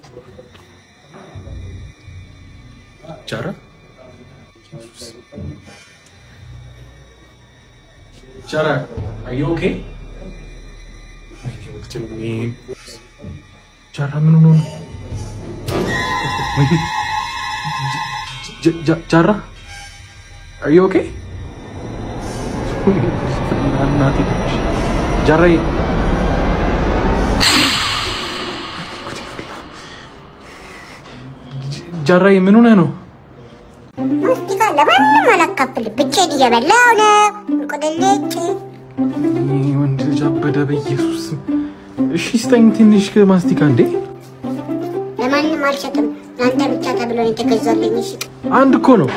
ጃራ ጃራ are you okay? ጃራ ምን ሆኖ ነው? ጃ- ጃ- ጃራ are you okay? እናቴ ጃራዬ ጃራዬ ምን ሆነህ ነው? ሙስቲካ ለማንም አላካፍልም። ብቻዬን እየበላሁ ነው። እንቁልልጭ ይህ ወንድ ልጅ አበደ በኢየሱስ ስም። እሺ ስጠኝ ትንሽ ማስቲካ እንዴ ለማንም አልሰጥም። ለአንተ ብቻ ተብሎ ነው የተገዛልኝ። እሺ አንድ እኮ ነው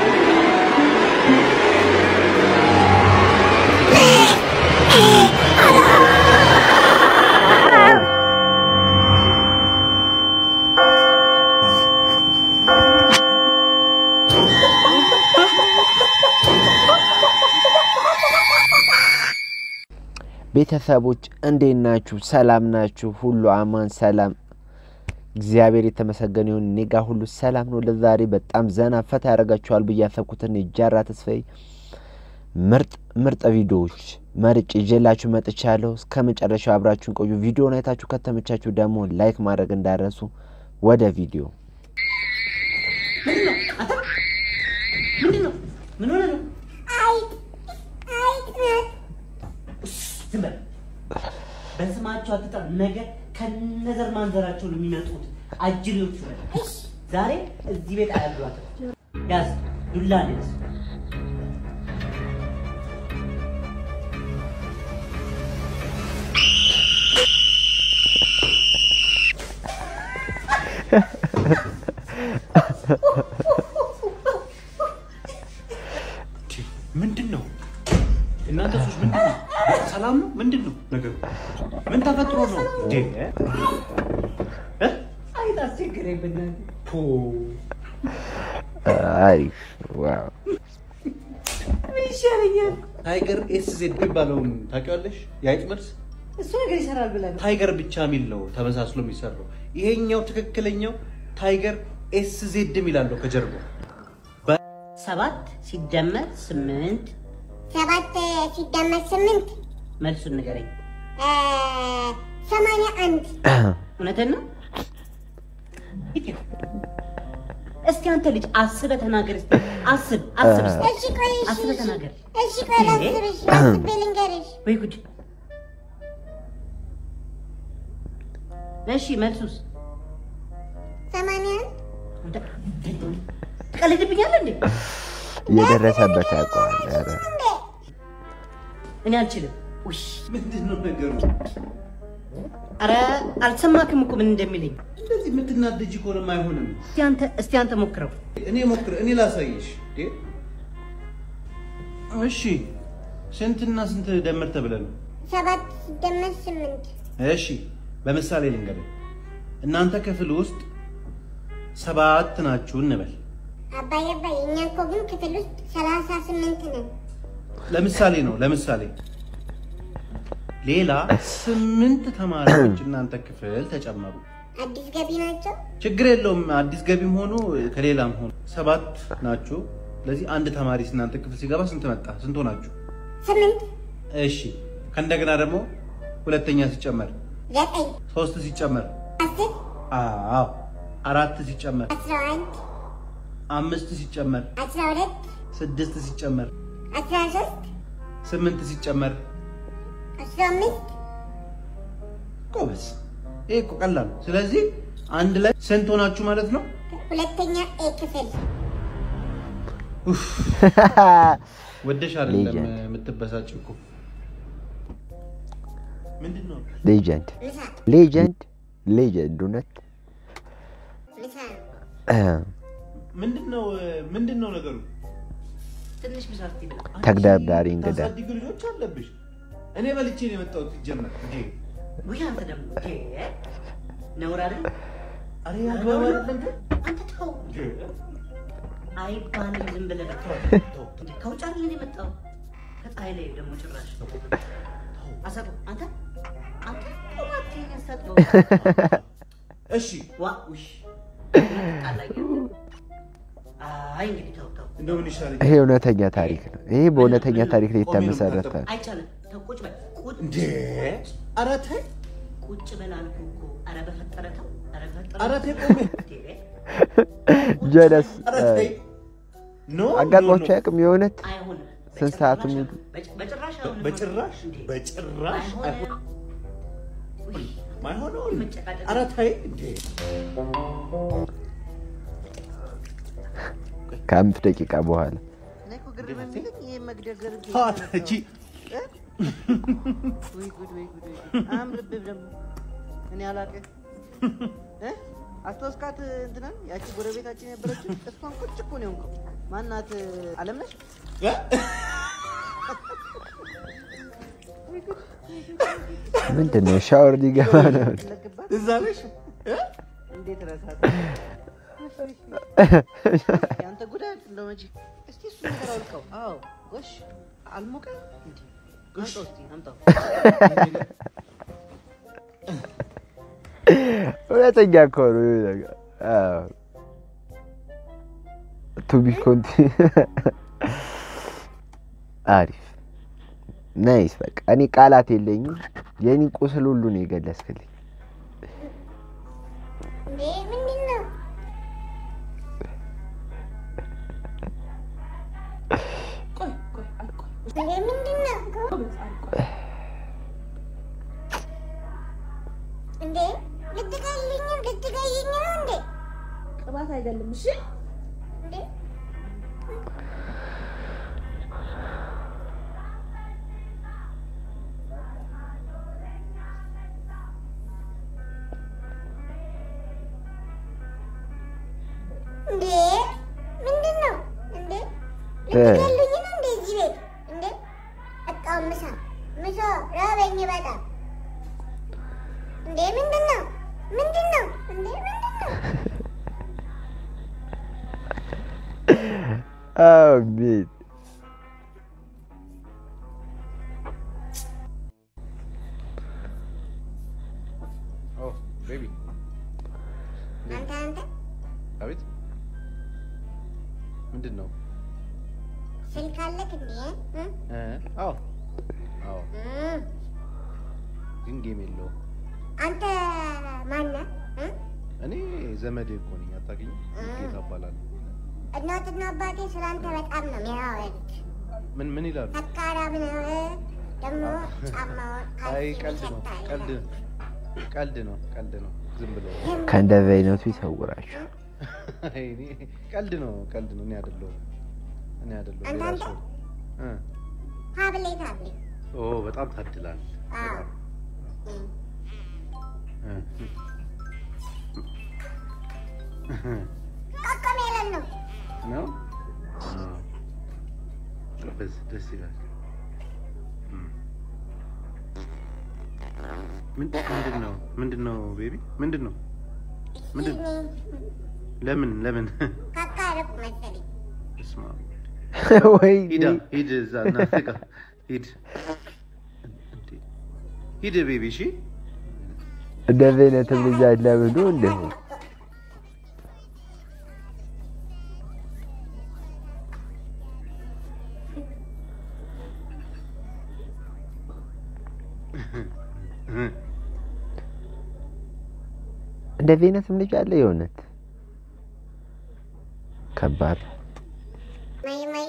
ቤተሰቦች እንዴት ናችሁ? ሰላም ናችሁ? ሁሉ አማን ሰላም፣ እግዚአብሔር የተመሰገነ ይሁን። እኔ ጋ ሁሉ ሰላም ነው። ለዛሬ በጣም ዘና ፈታ ያደርጋችኋል ብዬ ያሰብኩትን የጃራ ተስፋዬ ምርጥ ምርጥ ቪዲዮዎች መርጭ ይዤላችሁ መጥቻለሁ። እስከ መጨረሻው አብራችሁን ቆዩ። ቪዲዮውን አይታችሁ ከተመቻችሁ ደግሞ ላይክ ማድረግ እንዳረሱ። ወደ ቪዲዮ ምን ሆነ ነው? ዝም በል። በስማቸው አትጠራ። ነገ ከነዘር ማንዘራቸው ነው የሚመጡት አጅሬዎቹ። በል ዛሬ እዚህ ቤት አያግሯትም። ያዝ ዱላ ያዝ። ምንድን ነው እናንተ ሶች ምንድን ነው ሰላም ነው ምንድን ነው ነገሩ ምን ተፈጥሮ ነው እንዴ እ? አይት አስቸገረኝ በእናትህ። ፖ አሪፍ ዋው ምን ይሻለኛል? ታይገር ኤስ ዜድ የሚባለውን ታውቂዋለሽ? የአይጥ መልስ እሱ ነገር ይሰራል ብለህ ነው? ታይገር ብቻ የሚል ነው ተመሳስሎ የሚሰራው። ይሄኛው ትክክለኛው ታይገር ኤስ ዜድ የሚላለው ከጀርባው ሰባት ሲደመር ስምንት ሰባት ሲደመር ስምንት መልሱን ንገረኝ። እ፣ ሰማንያ አንድ እውነትን ነው? ሂድ ይኸው። እስቲ አንተ ልጅ አስበህ ተናገር። እስቲ አስብ አስብ እስቲ እሺ ቆይ እሺ አስበህ እሺ ተናገር። እሺ ቆይ ላስብ እሺ አስቤ ልንገርሽ ወይ ጉድ! እሺ መልሱስ? ሰማንያ አንድ አንተ ትቀልድብኛለህ እንዴ? የደረሰበት ያውቀዋል። ኧረ እንዴ እኔ አልችልም። ውይ ምንድን ነው ነገሩ? አረ አልሰማክም እኮ ምን እንደሚለኝ። እንደዚህ የምትናደጂ ከሆነም አይሆንም። እስቲ አንተ እስቲ አንተ ሞክረው። እኔ ሞክር፣ እኔ ላሳይሽ። እንዴ እሺ፣ ስንትና ስንት ደምር ተብለ ነው? ሰባት ሲደመር ስምንት እሺ፣ በምሳሌ ልንገርህ። እናንተ ክፍል ውስጥ ሰባት ናችሁ እንበል። አባዬ አባዬ እኛ እኮ ግን ክፍል ውስጥ ሰላሳ ስምንት ነን ለምሳሌ ነው ለምሳሌ ሌላ ስምንት ተማሪዎች እናንተ ክፍል ተጨመሩ። አዲስ ገቢ ናቸው ችግር የለውም። አዲስ ገቢም ሆኑ ከሌላም ሆኑ ሰባት ናችሁ። ስለዚህ አንድ ተማሪ እናንተ ክፍል ሲገባ ስንት መጣ? ስንት ሆናችሁ? ስምንት እሺ ከእንደገና ደግሞ ሁለተኛ ሲጨመር ዘጠኝ ሶስት ሲጨመር አስር አዎ አራት ሲጨመር አስራ አንድ አምስት ሲጨመር አስራ ሁለት ስድስት ሲጨመር አስራ ሶስት ስምንት ሲጨመር አስራ አምስት ጎበዝ። ይሄ እኮ ቀላል ነው። ስለዚህ አንድ ላይ ስንት ሆናችሁ ማለት ነው? ሁለተኛ ኤ ክፍል ወደሽ አይደለም ሌጀንድ። የምትበሳጭ እኮ ምንድን ነው? ሌጀንድ ምሳ ሌጀንድ ሌጀንድ እውነት ምሳ ምንድን ነው ምንድን ነው ነገሩ? ትንሽ ምሳ እስቲ ብላ። ተግዳዳሪ እንግዳ ታሳድጊ ልጆች አለብሽ። እኔ በልቼ ነው የመጣሁት ሲጀመር። እንዴ ውይ አንተ ደግሞ እንዴ! ነውር አይደል? አሬ አግባብ አይደለም ግን አንተ ተው አይባልም። ዝም ብለህ በቃ ተው። እንዴ ከውጭ አይደል እንደ የመጣው ከፀሐይ ላይ ደግሞ ጭራሽ አሳቀው። አንተ አንተ ቆማት ያሳጥበው እሺ ዋ ውሽ ጣላኝ። አይ እንግዲህ ተው ተው እንደው ምን ይሻለኛል? ይሄ እውነተኛ ታሪክ ነው። ይሄ በእውነተኛ ታሪክ ላይ የተመሰረተ ነው። አይቻልም። ተው ቁጭ በል ቁጭ እንዴ ኧረ ተይ ቁጭ በል አልኩህ እኮ። ኧረ በፈጠረ ተው። ኧረ በፈጠረ ኧረ ተይ ቆሜ እንዴ! ጀለስ ኧረ ተይ ኖ አጋጥሟቸው ኖ፣ ኖ። አያውቅም? የእውነት አይሆንም። ስንት ሰዓት በጭራሽ- ሙሉ? በጭ- በጭራሽ አይሆንም። በጭራሽ እንዴ! በጭራሽ አይሆን አይሆንም። ውይ፣ ማይሆነውን መጨቃጨቅ። ኧረ ተይ እንዴ ከአምስት ደቂቃ በኋላ እኔ እኮ ግርም የሚለኝ ይሄ መግደርደር እንዴት ተዋት ነው? እቺ ወይ ጉድ ወይ ጉድ ወይ ጉድ። አያምርብህም ደግሞ እኔ አላውቅህ እ? አስታወስካት እንትናን ያቺ ጎረቤታችን የነበረችው እሷን ቁጭ እኮ ነው የሆንከው። ማናት አለምነሽ? ምንድን ነው? ሻወር ሊገባ ነው። ለግባት እዛ ነሽ እ? እንዴት ረሳት? ያንተ ጉዳይ እንደው መቼ እስቲ እሱ ነገር አውልቀው። አዎ ጎሽ አልሞቀ እንዴ? አምጣው እስቲ አምጣው። እውነተኛ እኮ ነው ይሄ ነገር። አዎ። ቱ ቢ ኮንቲ አሪፍ ናይስ። በቃ እኔ ቃላት የለኝም። የኔ ቁስል ሁሉ ነው የገለጽክልኝ። እንዴ ምንድን ነው? እንዴ ምንድን ነው? እንዴ ልትገይኝ ልትገይኝ ነው እንዴ? ቅባት አይደለም። እሺ እንዴ እንዴ ምንድን ነው እንዴ? ልትገሉኝ ነው እንዴ? እዚህ ቤት እንዴ? በቃ ምሳ ምሳ ራበኝ በጣም እንዴ ምንድን ነው ምንድን ነው እንዴ ምንድን ነው? አሜን። ኦ ቤቢ አንተ አንተ አቤት ምንድን ነው ስልክ አለክ እንዴ? እ? እ? አዎ አዎ እ? ግን ጌም የለውም አንተ ማነህ? እ? እኔ ዘመዴ እኮ ነኝ አታውቂኝም ጌታ እባላለሁ እናትና አባቴ ስለ አንተ በጣም ነው የሚያወሩት። ምን ምን ይላሉ ሰካራም ነህ፣ ደግሞ ጫማውን አይ ካልሲ ቀልድ ነው ይሸታል ቀልድ ይላል። ቀልድ ነው ቀልድ ነው ዝም ብሎ ከእንደዚህ አይነቱ ይሰውራችሁ። አይ እኔ ቀልድ ነው ቀልድ ነው እኔ አይደለሁም እኔ አይደለሁም ሌላ አንዳንድ- ሰው እ ሀብሌት ሀብሌት ኦ በጣም ታድላል አዎ እ። እ። ቆቆም ያለን ነው ነው አዎ። ጎበዝ ደስ ይላል እም። ምን- ምንድን ነው ምንድን ነው ቤቢ ምንድን ነው ምንድን ለምን ለምን ካካ አደረኩ መሰለኝ። እስማ ወይ ሂዳ ሂድ እዛ እናትህ ጋር ሂድ እንዴ! ሂድ ቤቢ እሺ እንደዚህ አይነትም ልጅ አለ ብሎ እንደሁ እንደዚህ አይነትም ልጅ አለ። የእውነት ከባድ ነው። ማይ ማይ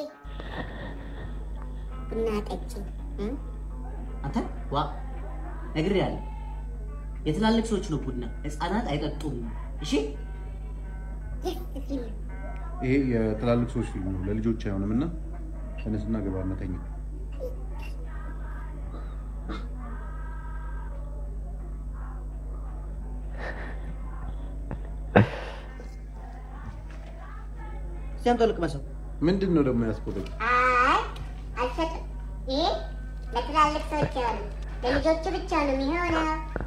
ቡና ጠጪ እ? አንተ ዋ ነግሬሃለሁ። የትላልቅ ሰዎች ነው ቡና፣ ህፃናት አይጠጡም። እሺ ደስ ሲል ይሄ የትላልቅ ሰዎች ፊልም ነው ለልጆች አይሆንም እና ተነስና ገባና ተኛ እስቲ አምጣው ልቅመሰው። ምንድን ነው ደግሞ ያስቆጠኝ አይ አልሰጥም። ይሄ ለትላልቅ ሰዎች የሆነ ለልጆቹ ብቻ ነው የሚሆነው።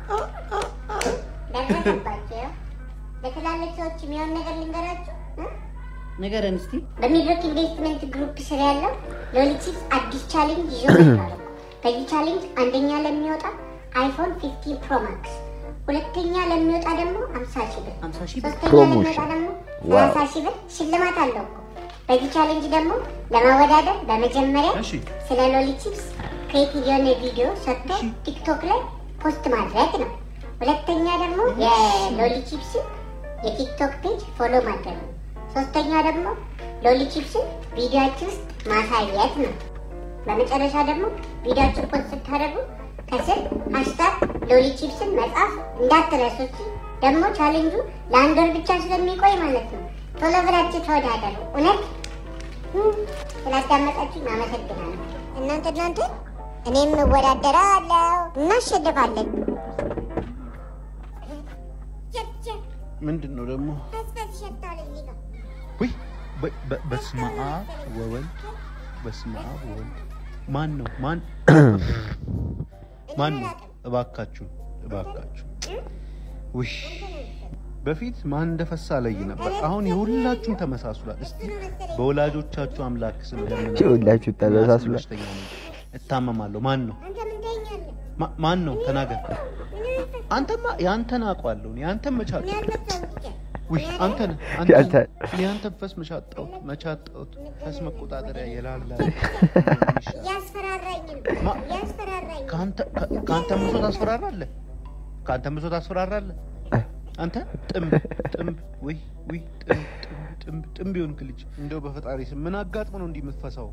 ደረሰባቸው። ለትላልቅ ሰዎች የሚሆን ነገር ልንገራችሁ እ? ንገረን እስቲ። በሚድሮክ ኢንቨስትመንት ግሩፕ ስር ያለው ሎሊቺፕስ አዲስ ቻሌንጅ ይዞ መጥቷል። በዚህ ቻሌንጅ አንደኛ ለሚወጣ አይፎን 15 ፕሮ ማክስ ሁለተኛ ለሚወጣ ደግሞ ሀምሳ ሺህ ብር፣ ሀምሳ ሺህ ብር ሶስተኛ ፕሮሞሽን። ለሚወጣ ደግሞ ዋው። ሰላሳ ሺህ ብር ሽልማት አለው እኮ። በዚህ ቻሌንጅ ደግሞ ለማወዳደር በመጀመሪያ እሺ ስለ ሎሊ ቺፕስ ክሬቲቭ የሆነ ቪዲዮ ሰርቶ ቲክቶክ ላይ ፖስት ማድረግ ነው። ሁለተኛ ደግሞ የሎሊ ቺፕስን የቲክቶክ ፔጅ ፎሎ ማድረግ ነው። ሶስተኛ ደግሞ ሎሊ ቺፕስን ቪዲዮአችን ውስጥ ማሳየት ነው። በመጨረሻ ደግሞ ቪዲዮአችን ፖስት ስታደርጉ ከስር ሃሽታግ ሎሊ ቺፕስን መጻፍ እንዳትረሱ። እሺ? ደግሞ ቻሌንጁ ለአንድ ወር ብቻ ስለሚቆይ ማለት ነው። ቶሎ ብላችሁ ተወዳደሩ። እውነት ስላዳመጣችሁ አመሰግናለሁ። እናንተ እናንተ እኔም እወዳደራለሁ እናሸንፋለን። ምንድን ነው ደግሞ? ውይ በ- በ- በስመ አብ ወወልድ በስመ አብ ወወልድ ማን ነው ማን ማን ነው? እባካችሁ እባካችሁ ውይ በፊት ማን እንደፈሳ ለይ ነበር። አሁን የሁላችሁም ተመሳስሏል። እስቲ በወላጆቻችሁ አምላክ ስም ለምን የሁላችሁ ተመሳስሏል። በሽተኛ ነኝ፣ እታመማለሁ። ማን ነው አንተ ምን ትለኛለህ? ማ- ማን ነው? ተናገር። አንተማ የአንተን አውቀዋለሁ እኔ አንተን መቻል እኔ አልመጣሁም ብቻ። ውይ አንተ ነህ ያንተ- አንተ እኔ አንተን ፈስ መቻጣሁት መቻጣሁት ፈስ መቆጣጠሪያ የላላ እያስፈራራኝ ነው ማ- እያስፈራራኝ ነው። ከአንተ ከ- ከአንተ ብሶ ታስፈራራለህ ከአንተ ብሶ ታስፈራራለህ አንተ ጥምብ ጥምብ ውይ ውይ ጥምብ ጥምብ ጥምብ ጥምብ የሆንክ ልጅ እንደው በፈጣሪ ስም ምን አጋጥሞ ነው እንዲህ የምትፈሳው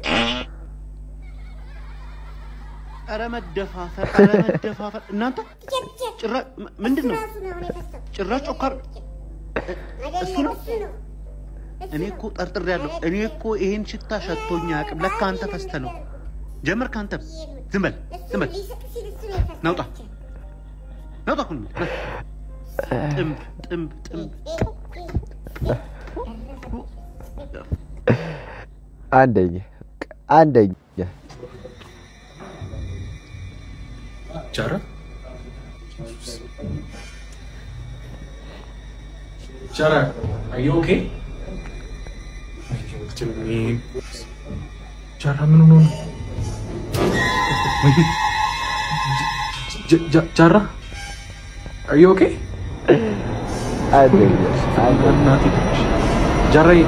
ኧረ መደፋፈር ኧረ መደፋፈር እናንተ ጭራሽ ም- ምንድን ነው ራሱ ነው አሁን የፈሰው። ጭራሽ ጮካር አይደለም፣ እሱ ነው? እሱ ነው። እሱ እኔ ነው። እኮ ጠርጥሬያለሁ። እኔ እኮ ይሄን ሽታ ሸቶኝ አያውቅም። ለካ አንተ ፈስተ ነው። ጀመር ከአንተ ዝም በል ዝም በል ሊስቅ ሲል እሱ ነው የፈሰው። ናውጣ ናውጣ ሁሉ ጥምብ ጥምብ ጥምብ አንደኛ አንደኛ ጃራ Jara, are you okay? ጃራ ምን ሆኖ ነው? ጃ- ጃ- ጃራ are you okay? አንደኛ አንደኛ እናቴ ትንሽ ጃራዬ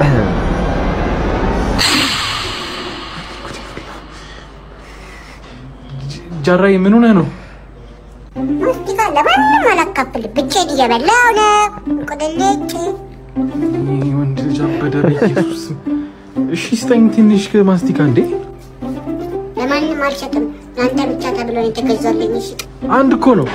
ጃራዬ ምን ሆነህ ነው? ማስቲካ ለማንም አላካፍልም። ብቻዬን እየበላሁ ነው። ቁልልጭ ይህ ወንድ ልጅ አበደ በኢየሱስ ስም። እሺ ስጠኝ ትንሽ ማስቲካ እንዴ ለማንም አልሸጥም። ለአንተ ብቻ ተብሎ ነው የተገዛልኝ። እሺ አንድ እኮ ነው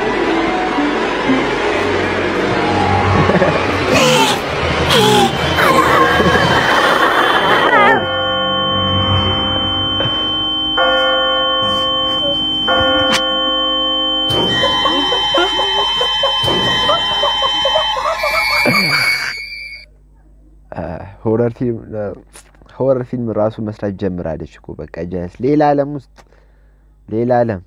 ሆረር ፊልም ሆረር ፊልም ራሱ መስራት ጀምራለች እኮ በቃ ጀስ ሌላ ዓለም ውስጥ ሌላ ዓለም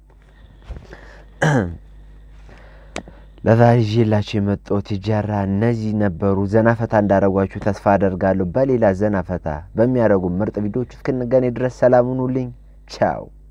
ለዛሬ ይዤላችሁ የመጣሁት ጃራ እነዚህ ነበሩ። ዘና ፈታ እንዳደረጓችሁ ተስፋ አደርጋለሁ። በሌላ ዘና ፈታ በሚያደርጉ ምርጥ ቪዲዮዎች እስክንገናኝ ድረስ ሰላም ሁኑልኝ። ቻው